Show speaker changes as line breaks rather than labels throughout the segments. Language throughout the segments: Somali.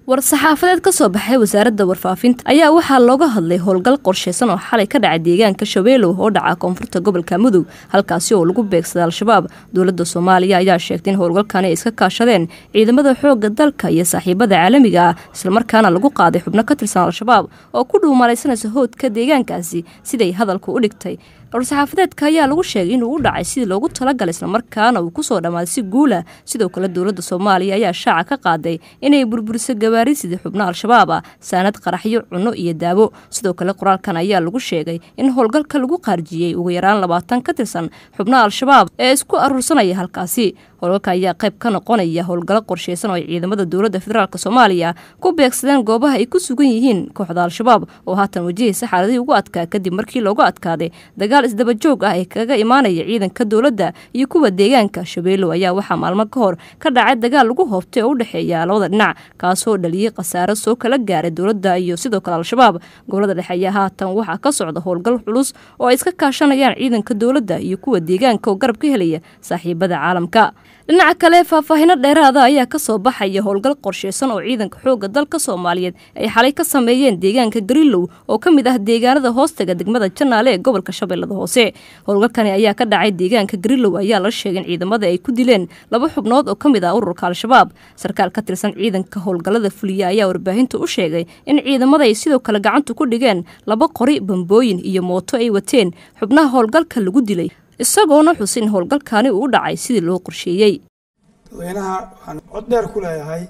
war-saxaafadeed ka soo baxay wasaaradda warfaafinta ayaa waxaa looga hadlay howlgal qorshaysan oo xalay ka dhacay deegaanka shabeelow oo dhaca koonfurta gobolka mudug halkaasi oo lagu beegsaday al-shabaab dowladda soomaaliya ayaa sheegtay in howlgalkani ay iska kaashadeen ciidamada xoogga dalka iyo saaxiibada caalamiga ah islamarkaana lagu qaaday xubno ka tirsan al-shabaab oo ku dhuumalaysanaysa hoodka deegaankaasi siday hadalku u dhigtay war-saxaafadeedka ayaa lagu sheegay inuu u dhacay sidii loogu talagalay islamarkaana uu kusoo dhammaaday si guula sidoo kale dowladda soomaaliya ayaa shaaca ka qaaday inay burburiso gawaari sidii xubno al-shabaab ah saanad qaraxyo cunno iyo daawo sidoo kale qoraalkan ayaa lagu sheegay in howlgalka lagu qaarjiyey ugu yaraan labaatan ka tirsan xubnaha al-shabaab ee isku aruursanaya halkaasi howlgalka ayaa qayb ka noqonaya howlgallo qorshaysan oo ay ciidamada dowladda federaalk soomaaliya ku beegsadeen goobaha ay ku sugan yihiin kooxda al-shabaab oo haatan wajahaysa xaaladihii ugu adkaa kadib markii loogu adkaaday dagaal isdaba joog ah ee kaga imaanaya ciidanka dowladda iyo kuwa deegaanka shabeelow ayaa waxaa maalmo ka hor ka dhacay dagaal lagu hoobtay oo u dhexeeya labada dhinac kaasoo dhaliyey khasaaro soo kala gaaray dowladda iyo sidoo kale al-shabaab gobolada dhexe ayaa haatan waxaa ka socda howlgal culus oo ay iska kaashanayaan ciidanka dowladda iyo kuwa deegaanka oo garab ka helaya saaxiibada caalamka dhinaca kale faahfaahino dheeraada ayaa ka soo baxaya howlgal qorshaysan oo ciidanka xoogga dalka soomaaliyeed ay xalay ka sameeyeen deegaanka garilow oo ka mid ah deegaanada hoostaga degmada janaale ee gobolka shabeellada hoose howlgalkani ayaa ka dhacay deegaanka garilow ayaa la sheegay in ciidamada ay ku dileen laba xubnood oo ka mid ah ururka al-shabaab sarkaal ka tirsan ciidanka howlgallada fuliya ayaa warbaahinta u sheegay in ciidamada ay sidoo kale gacanta ku dhigeen laba qori bambooyin iyo mooto ay wateen xubnaha howlgalka lagu dilay isagoona xusin in howlgalkaani uu u dhacay sidii loo qorsheeyey
dadweynaha waxaan cod dheer ku leeyahay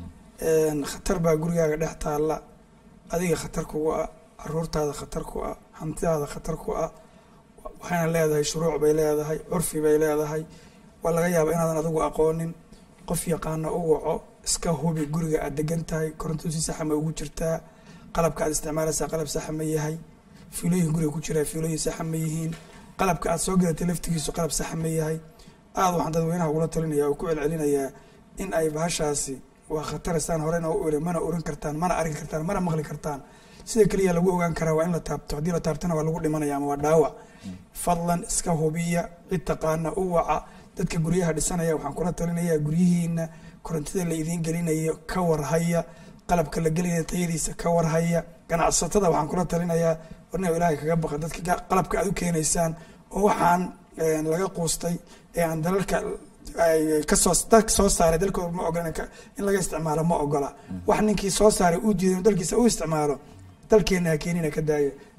khatar baa gurigaaga dhex taalla adiga khatar kugu ah caruurtaada khatar ku ah hantidaada khatar ku ah waxayna leedahay shuruuc bay leedahay curfi bay leedahay waa laga yaaba inaadan adigu aqoonin qof yaqaana u waco iska hubi guriga aad degan tahay koronto si saxa ma ugu jirtaa qalabka aad isticmaalaysaa qalab saxa ma yahay fiilooyin guriga ku jiraa fiilooyin saxa ma yihiin qalabka aad soo gadatay laftigiisu qalab saxa ma yahay aada waxaan dadweynaha ugula talinaya oo ku celcelinayaa in ay bahashaasi waa khataraysaan horena u iri mana oran kartaan mana arki kartaan mana maqli kartaan sida keliya lagu ogaan karaa waa in la taabto haddii la taabtona waa lagu dhimanaya ama waa dhaawac fadlan iska hubiya cid taqaana u waca dadka guryaha dhisanaya waxaan kula talinayaa guryihiina korontida la idiin gelinayo ka warhaya qalabka la gelinaya tayadiisa ka warhaya ganacsatada waxaan kula talinayaa warna ilaahay kaga baqa dadka qalabka aad u keenaysaan oo waxaan laga quustay ee aan dalalka kasoo dalka soo saaray dalkooda ma ogola in laga isticmaalo ma ogola wax ninkii soo saaray uu diiday dalkiisa u isticmaalo dalkeena ha keenina ka daaya